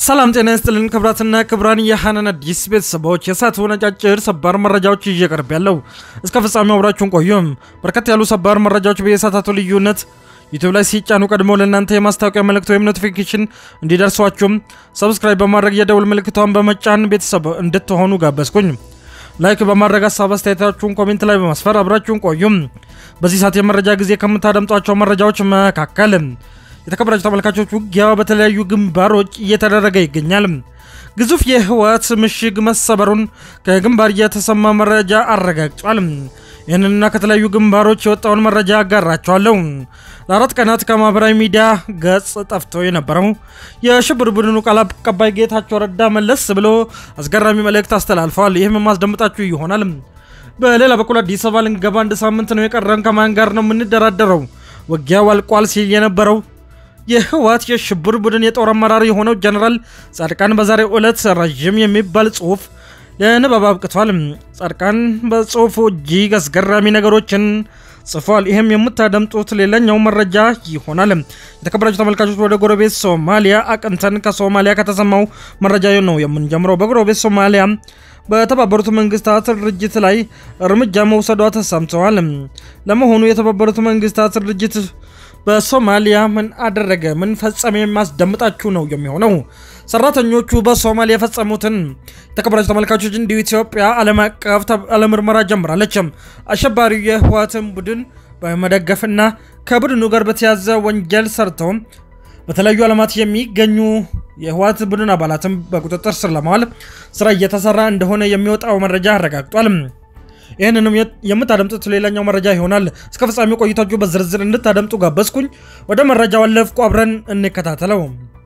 ሰላም ጤና ይስጥልን ክብራትና ክብራን የሐናን አዲስ ቤተሰቦች የሰዓቱ ነጫጭር ሰባር መረጃዎች ይዤ ቀርብ ያለው እስከ ፍጻሜው አብራችሁን ቆዩም። በርከት ያሉ ሰባር መረጃዎች በየሰዓታቱ ልዩነት ዩቲዩብ ላይ ሲጫኑ ቀድሞ ለእናንተ የማስታወቂያ መልእክት ወይም ኖቲፊኬሽን እንዲደርሷችሁም ሰብስክራይብ በማድረግ የደውል ምልክቷን በመጫን ቤተሰብ እንድትሆኑ ጋበዝኩኝ። ላይክ በማድረግ ሀሳብ አስተያየታችሁን ኮሜንት ላይ በማስፈር አብራችሁን ቆዩም። በዚህ ሰዓት የመረጃ ጊዜ ከምታደምጧቸው መረጃዎች መካከል የተከበራችሁ ተመልካቾች ውጊያ በተለያዩ ግንባሮች እየተደረገ ይገኛል። ግዙፍ የህወሓት ምሽግ መሰበሩን ከግንባር የተሰማ መረጃ አረጋግጧል። ይህንንና ከተለያዩ ግንባሮች የወጣውን መረጃ አጋራቸዋለሁ። ለአራት ቀናት ከማህበራዊ ሚዲያ ገጽ ጠፍቶ የነበረው የሽብር ቡድኑ ቃል አቀባይ ጌታቸው ረዳ መለስ ብሎ አስገራሚ መልእክት አስተላልፈዋል። ይህም የማስደምጣችሁ ይሆናል። በሌላ በኩል አዲስ አበባ ልንገባ አንድ ሳምንት ነው የቀረን፣ ከማን ጋር ነው የምንደራደረው? ውጊያው አልቋል ሲል የነበረው የህወሓት የሽብር ቡድን የጦር አመራር የሆነው ጀነራል ጻድቃን በዛሬው ዕለት ረዥም የሚባል ጽሁፍ ለንባብ አብቅቷል። ጻድቃን በጽሁፉ እጅግ አስገራሚ ነገሮችን ጽፏል። ይህም የምታደምጡት ሌላኛው መረጃ ይሆናል። የተከበራችሁ ተመልካቾች ወደ ጎረቤት ሶማሊያ አቅንተን ከሶማሊያ ከተሰማው መረጃ ነው የምንጀምረው። በጎረቤት ሶማሊያ በተባበሩት መንግስታት ድርጅት ላይ እርምጃ መውሰዷ ተሰምተዋል። ለመሆኑ የተባበሩት መንግስታት ድርጅት በሶማሊያ ምን አደረገ? ምን ፈጸመ? የማስደምጣችሁ ነው የሚሆነው። ሰራተኞቹ በሶማሊያ የፈጸሙትን የተከበራችሁ ተመልካቾች፣ እንዲሁ ኢትዮጵያ ዓለም አቀፍ ምርመራ ጀምራለች። አሸባሪው የህወሓትን ቡድን በመደገፍና ከቡድኑ ጋር በተያዘ ወንጀል ሰርተው በተለያዩ ዓለማት የሚገኙ የህወሓት ቡድን አባላትን በቁጥጥር ስር ለማዋል ስራ እየተሰራ እንደሆነ የሚወጣው መረጃ አረጋግጧል። ይህንንም የምታደምጡት ሌላኛው መረጃ ይሆናል። እስከ ፍጻሜው ቆይታችሁ በዝርዝር እንድታደምጡ ጋበዝኩኝ። ወደ መረጃው አለፍኩ። አብረን እንከታተለው።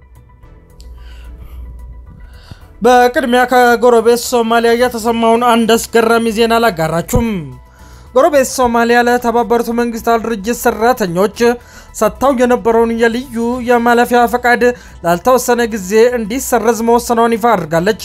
በቅድሚያ ከጎረቤት ሶማሊያ የተሰማውን አንድ አስገራሚ ዜና ላጋራችሁም። ጎረቤት ሶማሊያ ለተባበሩት መንግስታት ድርጅት ሰራተኞች ሰጥታው የነበረውን የልዩ የማለፊያ ፈቃድ ላልተወሰነ ጊዜ እንዲሰረዝ መወሰኗን ይፋ አድርጋለች።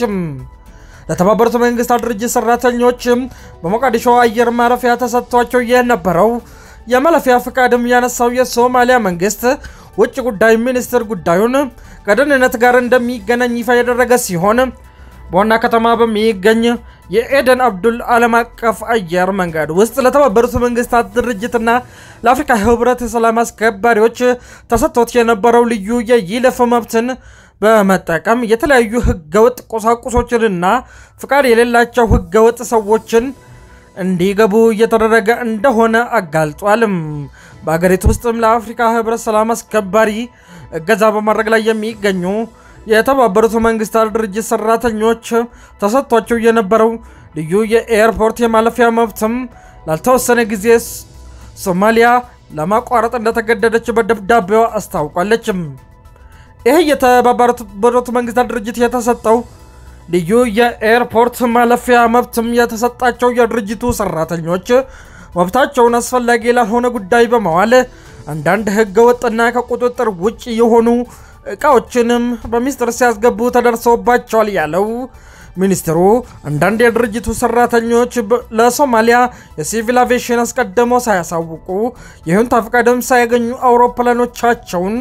ለተባበሩት መንግስታት ድርጅት ሰራተኞች በሞቃዲሾ አየር ማረፊያ ተሰጥቷቸው የነበረው የማለፊያ ፈቃድም ያነሳው የሶማሊያ መንግስት ውጭ ጉዳይ ሚኒስትር ጉዳዩን ከደህንነት ጋር እንደሚገናኝ ይፋ ያደረገ ሲሆን በዋና ከተማ በሚገኝ የኤደን አብዱል ዓለም አቀፍ አየር መንገድ ውስጥ ለተባበሩት መንግስታት ድርጅትና ለአፍሪካ ህብረት ሰላም አስከባሪዎች ተሰጥቶት የነበረው ልዩ የይለፍ መብትን በመጠቀም የተለያዩ ህገወጥ ቁሳቁሶችንና ፍቃድ የሌላቸው ህገወጥ ሰዎችን እንዲገቡ እየተደረገ እንደሆነ አጋልጧልም። በአገሪቱ ውስጥም ለአፍሪካ ህብረት ሰላም አስከባሪ እገዛ በማድረግ ላይ የሚገኙ የተባበሩት መንግስታት ድርጅት ሰራተኞች ተሰጥቷቸው የነበረው ልዩ የኤርፖርት የማለፊያ መብትም ላልተወሰነ ጊዜ ሶማሊያ ለማቋረጥ እንደተገደደች በደብዳቤዋ አስታውቋለችም። ይህ የተባበሩት መንግስታት ድርጅት የተሰጠው ልዩ የኤርፖርት ማለፊያ መብትም የተሰጣቸው የድርጅቱ ሰራተኞች መብታቸውን አስፈላጊ ላልሆነ ጉዳይ በመዋል አንዳንድ ህገ ወጥና ከቁጥጥር ውጭ የሆኑ እቃዎችንም በሚስጥር ሲያስገቡ ተደርሰውባቸዋል ያለው ሚኒስትሩ አንዳንድ የድርጅቱ ሰራተኞች ለሶማሊያ የሲቪል አቪዬሽን አስቀድመው ሳያሳውቁ ይሁንታ ፈቃድም ሳያገኙ አውሮፕላኖቻቸውን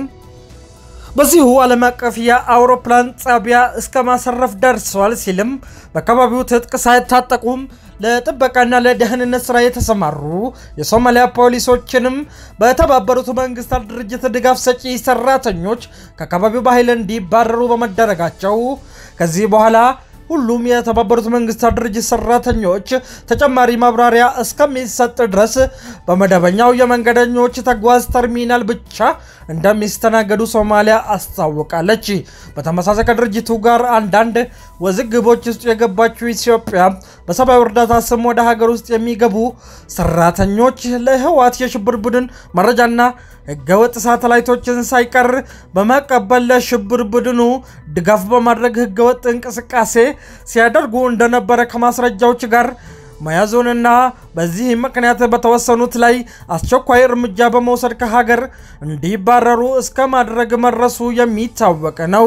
በዚሁ ዓለም አቀፍ የአውሮፕላን ጣቢያ እስከ ማሰረፍ ደርሰዋል ሲልም በአካባቢው ትጥቅ ሳይታጠቁም ለጥበቃና ለደህንነት ስራ የተሰማሩ የሶማሊያ ፖሊሶችንም በተባበሩት መንግስታት ድርጅት ድጋፍ ሰጪ ሰራተኞች ከአካባቢው በኃይል እንዲባረሩ በመደረጋቸው ከዚህ በኋላ ሁሉም የተባበሩት መንግስታት ድርጅት ሰራተኞች ተጨማሪ ማብራሪያ እስከሚሰጥ ድረስ በመደበኛው የመንገደኞች ተጓዝ ተርሚናል ብቻ እንደሚስተናገዱ ሶማሊያ አስታውቃለች። በተመሳሳይ ከድርጅቱ ጋር አንዳንድ ውዝግቦች ውስጥ የገባችው ኢትዮጵያ በሰብአዊ እርዳታ ስም ወደ ሀገር ውስጥ የሚገቡ ሰራተኞች ለህወሓት የሽብር ቡድን መረጃና ህገወጥ ሳተላይቶችን ሳይቀር በመቀበል ለሽብር ቡድኑ ድጋፍ በማድረግ ህገወጥ እንቅስቃሴ ሲያደርጉ እንደነበረ ከማስረጃዎች ጋር መያዙንና በዚህ ምክንያት በተወሰኑት ላይ አስቸኳይ እርምጃ በመውሰድ ከሀገር እንዲባረሩ እስከ ማድረግ መድረሱ የሚታወቅ ነው።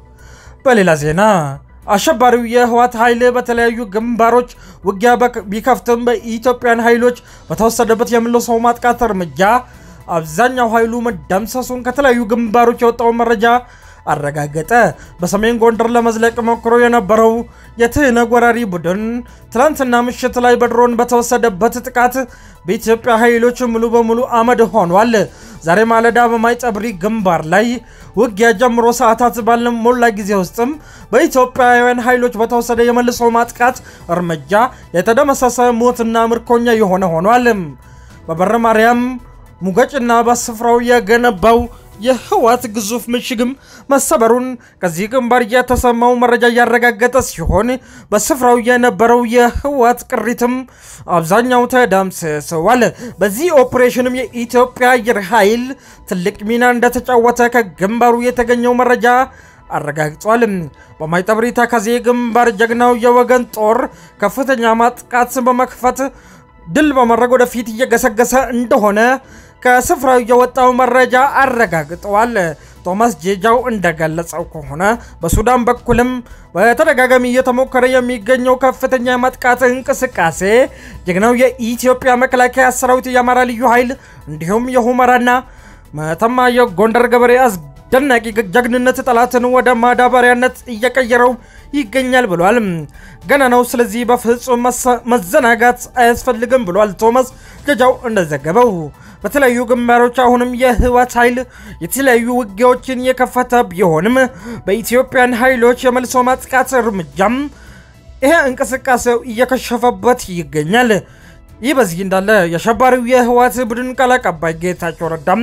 በሌላ ዜና አሸባሪው የህወሓት ኃይል በተለያዩ ግንባሮች ውጊያ ቢከፍትም በኢትዮጵያን ኃይሎች በተወሰደበት የመልሶ ማጥቃት እርምጃ አብዛኛው ኃይሉ መደምሰሱን ከተለያዩ ግንባሮች የወጣው መረጃ አረጋገጠ። በሰሜን ጎንደር ለመዝለቅ ሞክሮ የነበረው የትህነግ ወራሪ ቡድን ትላንትና ምሽት ላይ በድሮን በተወሰደበት ጥቃት በኢትዮጵያ ኃይሎች ሙሉ በሙሉ አመድ ሆኗል። ዛሬ ማለዳ በማይጸብሪ ግንባር ላይ ውጊያ ጀምሮ ሰዓታት ባልሞላ ጊዜ ውስጥም በኢትዮጵያውያን ኃይሎች በተወሰደ የመልሶ ማጥቃት እርምጃ የተደመሰሰ ሞትና ምርኮኛ የሆነ ሆኗል። በበረ ማርያም ሙገጭና በስፍራው የገነባው የህወሓት ግዙፍ ምሽግም መሰበሩን ከዚህ ግንባር የተሰማው መረጃ እያረጋገጠ ሲሆን በስፍራው የነበረው የህወሓት ቅሪትም አብዛኛው ተደምስሰዋል። በዚህ ኦፕሬሽንም የኢትዮጵያ አየር ኃይል ትልቅ ሚና እንደተጫወተ ከግንባሩ የተገኘው መረጃ አረጋግጧል። በማይጠብሪ ተከዜ ግንባር ጀግናው የወገን ጦር ከፍተኛ ማጥቃት በመክፈት ድል በማድረግ ወደፊት እየገሰገሰ እንደሆነ ከስፍራው የወጣው መረጃ አረጋግጠዋል። ቶማስ ጄጃው እንደገለጸው ከሆነ በሱዳን በኩልም በተደጋጋሚ እየተሞከረ የሚገኘው ከፍተኛ የማጥቃት እንቅስቃሴ ጀግናው የኢትዮጵያ መከላከያ ሰራዊት፣ የአማራ ልዩ ኃይል እንዲሁም የሁመራና መተማ የጎንደር ገበሬ አስደናቂ ጀግንነት ጠላትን ወደ ማዳበሪያነት እየቀየረው ይገኛል ብሏል። ገና ነው። ስለዚህ በፍጹም መዘናጋት አያስፈልግም ብሏል ቶማስ ጀጃው እንደዘገበው። በተለያዩ ግንባሮች አሁንም የህወሓት ኃይል የተለያዩ ውጊያዎችን የከፈተ ቢሆንም በኢትዮጵያን ኃይሎች የመልሶ ማጥቃት እርምጃም ይሄ እንቅስቃሴው እየከሸፈበት ይገኛል። ይህ በዚህ እንዳለ የአሸባሪው የህወሓት ቡድን ቃል አቀባይ ጌታቸው ረዳም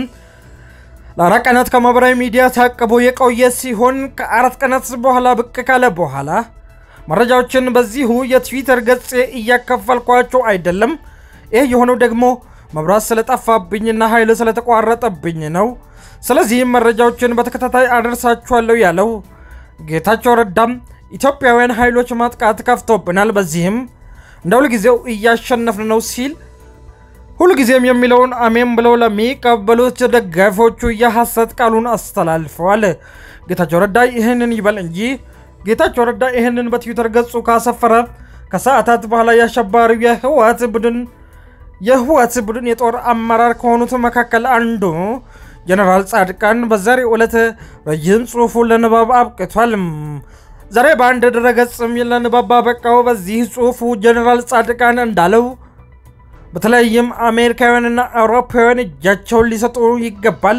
ለአራት ቀናት ከማህበራዊ ሚዲያ ታቅቦ የቆየ ሲሆን ከአራት ቀናት በኋላ ብቅ ካለ በኋላ መረጃዎችን በዚሁ የትዊተር ገጽ እያከፈልኳቸው አይደለም። ይህ የሆነው ደግሞ መብራት ስለጠፋብኝና ኃይል ስለተቋረጠብኝ ነው። ስለዚህም መረጃዎችን በተከታታይ አደርሳችኋለሁ ያለው ጌታቸው ረዳም ኢትዮጵያውያን ኃይሎች ማጥቃት ከፍቶብናል፣ በዚህም እንደ ሁልጊዜው እያሸነፍን ነው ሲል ሁልጊዜም የሚለውን አሜን ብለው ለሚቀበሉት ደጋፊዎቹ የሐሰት ቃሉን አስተላልፈዋል። ጌታቸው ረዳ ይህንን ይበል እንጂ ጌታቸው ረዳ ይህንን በትዊተር ገጹ ካሰፈረ ከሰዓታት በኋላ የአሸባሪው የህወሓት ቡድን የህወሓት ቡድን የጦር አመራር ከሆኑት መካከል አንዱ ጀነራል ጻድቃን በዛሬው ዕለት ረጅም ጽሑፉን ለንባብ አብቅቷል። ዛሬ በአንድ ድረገጽም ለንባብ አበቃው። በዚህ ጽሑፉ ጀነራል ጻድቃን እንዳለው በተለይም አሜሪካውያንና አውሮፓውያን እጃቸውን ሊሰጡ ይገባል።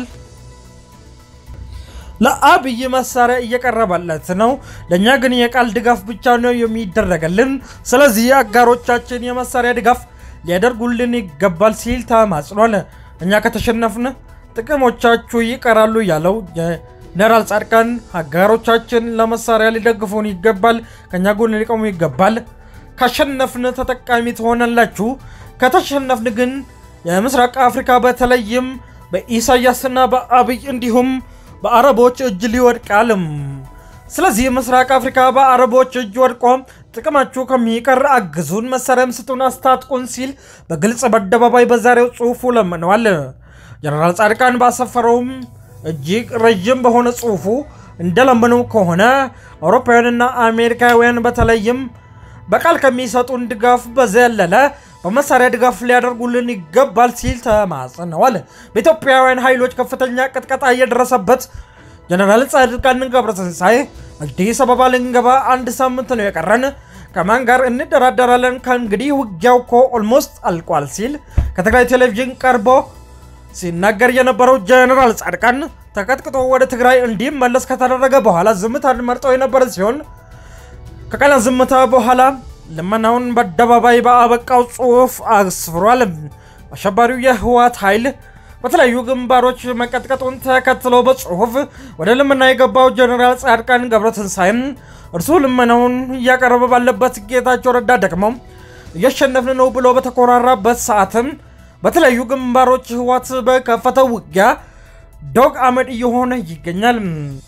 ለአብይ መሳሪያ እየቀረበለት ነው። ለእኛ ግን የቃል ድጋፍ ብቻ ነው የሚደረገልን። ስለዚህ አጋሮቻችን የመሳሪያ ድጋፍ ሊያደርጉልን ይገባል ሲል ተማጽኗል። እኛ ከተሸነፍን ጥቅሞቻችሁ ይቀራሉ ያለው ጀነራል ጻድቃን አጋሮቻችን ለመሳሪያ ሊደግፉን ይገባል፣ ከእኛ ጎን ሊቆሙ ይገባል። ካሸነፍን ተጠቃሚ ትሆናላችሁ ከተሸነፍን ግን የምስራቅ አፍሪካ በተለይም በኢሳያስና በአብይ እንዲሁም በአረቦች እጅ ሊወድቃል። ስለዚህ ምስራቅ አፍሪካ በአረቦች እጅ ወድቆ ጥቅማችሁ ከሚቀር አግዙን፣ መሳሪያም ስጡን፣ አስታጥቁን ሲል በግልጽ በአደባባይ በዛሬው ጽሑፉ ለምነዋል። ጀነራል ጻድቃን ባሰፈረውም እጅግ ረዥም በሆነ ጽሑፉ እንደለመነው ከሆነ አውሮፓውያንና አሜሪካውያን በተለይም በቃል ከሚሰጡን ድጋፍ በዘለለ በመሳሪያ ድጋፍ ሊያደርጉልን ይገባል ሲል ተማጽነዋል። በኢትዮጵያውያን ኃይሎች ከፍተኛ ቅጥቀጣ እየደረሰበት ጀነራል ጻድቃን ገብረትንሳኤ አዲስ አበባ ልንገባ አንድ ሳምንት ነው የቀረን፣ ከማን ጋር እንደራደራለን? ከእንግዲህ ውጊያው እኮ ኦልሞስት አልቋል ሲል ከትግራይ ቴሌቪዥን ቀርቦ ሲናገር የነበረው ጀነራል ጻድቃን ተቀጥቅጦ ወደ ትግራይ እንዲመለስ ከተደረገ በኋላ ዝምታን መርጠው የነበረ ሲሆን ከቀናት ዝምታ በኋላ ልመናውን በአደባባይ በአበቃው ጽሑፍ አስፍሯል። አሸባሪው የህወሓት ኃይል በተለያዩ ግንባሮች መቀጥቀጡን ተከትሎ በጽሑፍ ወደ ልመና የገባው ጀኔራል ጻድቃን ገብረትንሳኤም እርሱ ልመናውን እያቀረበ ባለበት ጌታቸው ረዳ ደግሞ እያሸነፍን ነው ብሎ በተኮራራበት ሰዓትም በተለያዩ ግንባሮች ህወሓት በከፈተው ውጊያ ዶግ አመድ እየሆነ ይገኛል።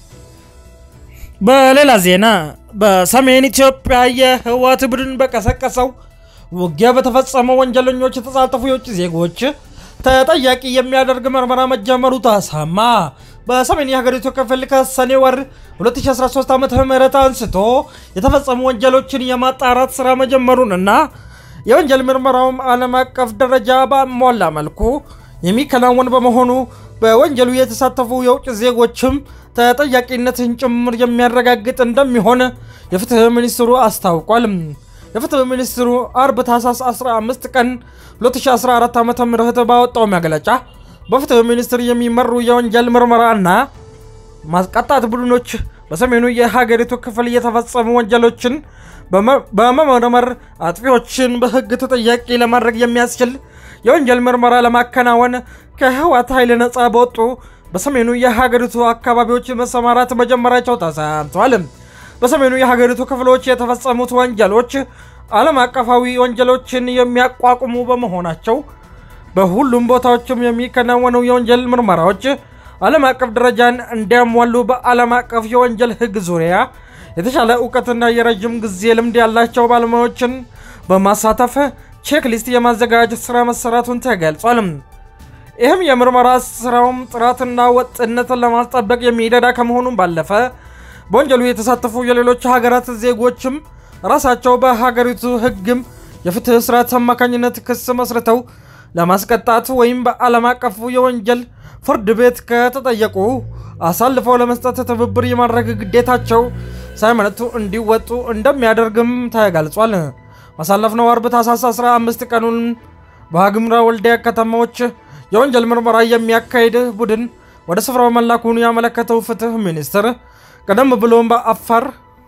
በሌላ ዜና በሰሜን ኢትዮጵያ የህወሓት ቡድን በቀሰቀሰው ውጊያ በተፈጸመ ወንጀለኞች የተሳተፉ የውጭ ዜጎች ተጠያቂ የሚያደርግ ምርመራ መጀመሩ ተሰማ። በሰሜን የሀገሪቱ ክፍል ከሰኔ ወር 2013 ዓ ም አንስቶ የተፈጸሙ ወንጀሎችን የማጣራት ስራ መጀመሩንና የወንጀል ምርመራውም ዓለም አቀፍ ደረጃ ባሟላ መልኩ የሚከናወን በመሆኑ በወንጀሉ የተሳተፉ የውጭ ዜጎችም ተጠያቂነትን ጭምር የሚያረጋግጥ እንደሚሆን የፍትህ ሚኒስትሩ አስታውቋል። የፍትህ ሚኒስትሩ አርብ ታህሳስ 15 ቀን 2014 ዓ ም ባወጣው መግለጫ በፍትህ ሚኒስትር የሚመሩ የወንጀል ምርመራና ማስቀጣት ቡድኖች በሰሜኑ የሀገሪቱ ክፍል የተፈጸሙ ወንጀሎችን በመመርመር አጥፊዎችን በህግ ተጠያቂ ለማድረግ የሚያስችል የወንጀል ምርመራ ለማከናወን ከህወሓት ኃይል ነፃ በወጡ በሰሜኑ የሀገሪቱ አካባቢዎች መሰማራት መጀመራቸው ተሰምቷል። በሰሜኑ የሀገሪቱ ክፍሎች የተፈጸሙት ወንጀሎች ዓለም አቀፋዊ ወንጀሎችን የሚያቋቁሙ በመሆናቸው በሁሉም ቦታዎችም የሚከናወኑ የወንጀል ምርመራዎች ዓለም አቀፍ ደረጃን እንዲያሟሉ በዓለም አቀፍ የወንጀል ህግ ዙሪያ የተሻለ እውቀትና የረዥም ጊዜ ልምድ ያላቸው ባለሙያዎችን በማሳተፍ ቼክሊስት የማዘጋጀት ስራ መሰራቱን ተገልጿል። ይህም የምርመራ ስራውም ጥራትና ወጥነትን ለማስጠበቅ የሚረዳ ከመሆኑም ባለፈ በወንጀሉ የተሳተፉ የሌሎች ሀገራት ዜጎችም ራሳቸው በሀገሪቱ ህግም የፍትህ ስርዓት አማካኝነት ክስ መስርተው ለማስቀጣት ወይም በዓለም አቀፉ የወንጀል ፍርድ ቤት ከተጠየቁ አሳልፈው ለመስጠት ትብብር የማድረግ ግዴታቸው ሳይመነቱ እንዲወጡ እንደሚያደርግም ተገልጿል። ባሳለፍነው አርብ ታህሳስ 15 ቀኑን በዋግኽምራ ወልዲያ ከተማዎች የወንጀል ምርመራ የሚያካሂድ ቡድን ወደ ስፍራው መላኩን ያመለከተው ፍትህ ሚኒስቴር ቀደም ብሎም በአፋር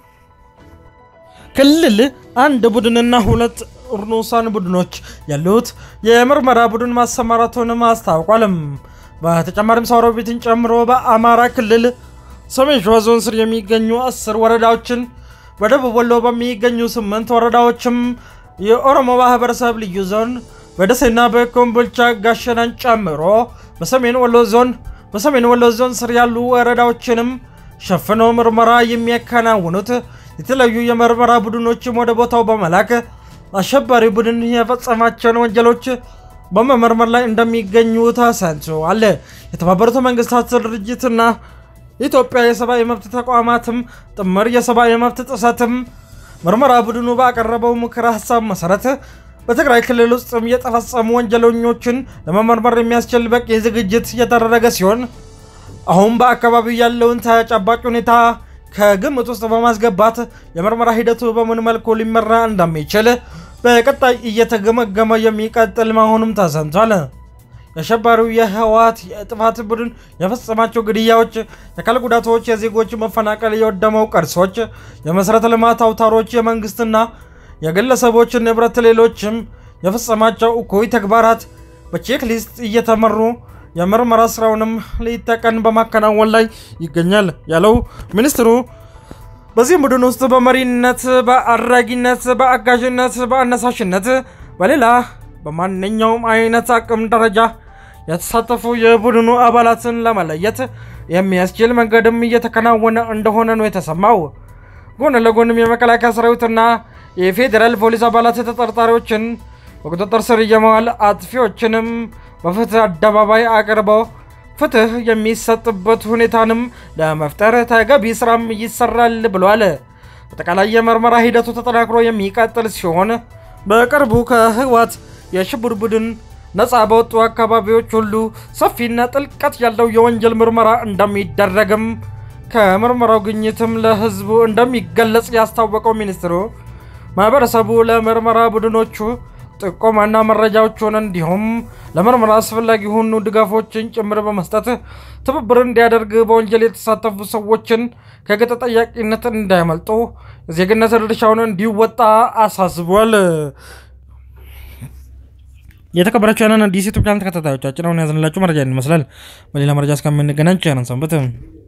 ክልል አንድ ቡድንና ሁለት ርኑሳን ቡድኖች ያሉት የምርመራ ቡድን ማሰማራቱንም አስታውቋልም። በተጨማሪም ሰውሮቢትን ጨምሮ በአማራ ክልል ሰሜን ሸዋ ዞን ስር የሚገኙ አስር ወረዳዎችን በደቡብ ወሎ በሚገኙ ስምንት ወረዳዎችም የኦሮሞ ማህበረሰብ ልዩ ዞን በደሴና በኮምቦልቻ ጋሸናን ጨምሮ በሰሜን ወሎ ዞን በሰሜን ወሎ ዞን ስር ያሉ ወረዳዎችንም ሸፍኖ ምርመራ የሚያከናውኑት የተለያዩ የምርመራ ቡድኖችም ወደ ቦታው በመላክ አሸባሪ ቡድን የፈጸማቸውን ወንጀሎች በመመርመር ላይ እንደሚገኙ ተሰምቷል። የተባበሩት መንግስታት ድርጅትና የኢትዮጵያ የሰብአዊ መብት ተቋማትም ጥምር የሰብአዊ መብት ጥሰትም ምርመራ ቡድኑ ባቀረበው ምክረ ሀሳብ መሰረት በትግራይ ክልል ውስጥም የተፈጸሙ ወንጀለኞችን ለመመርመር የሚያስችል በቂ ዝግጅት እየተደረገ ሲሆን አሁን በአካባቢው ያለውን ተጨባጭ ሁኔታ ከግምት ውስጥ በማስገባት የምርመራ ሂደቱ በምን መልኩ ሊመራ እንደሚችል በቀጣይ እየተገመገመ የሚቀጥል መሆኑም ተሰምቷል። የአሸባሪው የህወሓት የጥፋት ቡድን የፈጸማቸው ግድያዎች፣ የአካል ጉዳቶች፣ የዜጎች መፈናቀል፣ የወደመው ቅርሶች፣ የመሠረተ ልማት አውታሮች፣ የመንግስትና የግለሰቦች ንብረት፣ ሌሎችም የፈጸማቸው እኩይ ተግባራት በቼክ ሊስት እየተመሩ የምርመራ ስራውንም ሌት ተቀን በማከናወን ላይ ይገኛል ያለው ሚኒስትሩ በዚህም ቡድን ውስጥ በመሪነት፣ በአድራጊነት፣ በአጋዥነት፣ በአነሳሽነት፣ በሌላ በማንኛውም አይነት አቅም ደረጃ የተሳተፉ የቡድኑ አባላትን ለመለየት የሚያስችል መንገድም እየተከናወነ እንደሆነ ነው የተሰማው። ጎን ለጎንም የመከላከያ ሰራዊትና የፌዴራል ፖሊስ አባላት ተጠርጣሪዎችን በቁጥጥር ስር የመዋል አጥፊዎችንም በፍትህ አደባባይ አቅርበው ፍትህ የሚሰጥበት ሁኔታንም ለመፍጠር ተገቢ ስራም ይሰራል ብሏል። አጠቃላይ የምርመራ ሂደቱ ተጠናክሮ የሚቀጥል ሲሆን በቅርቡ ከህወሓት የሽብር ቡድን ነፃ በወጡ አካባቢዎች ሁሉ ሰፊና ጥልቀት ያለው የወንጀል ምርመራ እንደሚደረግም ከምርመራው ግኝትም ለህዝቡ እንደሚገለጽ ያስታወቀው ሚኒስትሩ ማህበረሰቡ ለምርመራ ቡድኖቹ ጥቆማና መረጃዎችን እንዲሁም ለምርመራ አስፈላጊ የሆኑ ድጋፎችን ጭምር በመስጠት ትብብር እንዲያደርግ በወንጀል የተሳተፉ ሰዎችን ከሕግ ተጠያቂነት እንዳያመልጡ የዜግነት ድርሻውን እንዲወጣ አሳስቧል። የተከበራችሁ ያንን አዲስ ዩቱብ ቻናል ተከታታዮቻችን አሁን ያዝንላችሁ መረጃ ይመስላል። በሌላ መረጃ እስከምንገናኝ ቸር ሰንብቱ።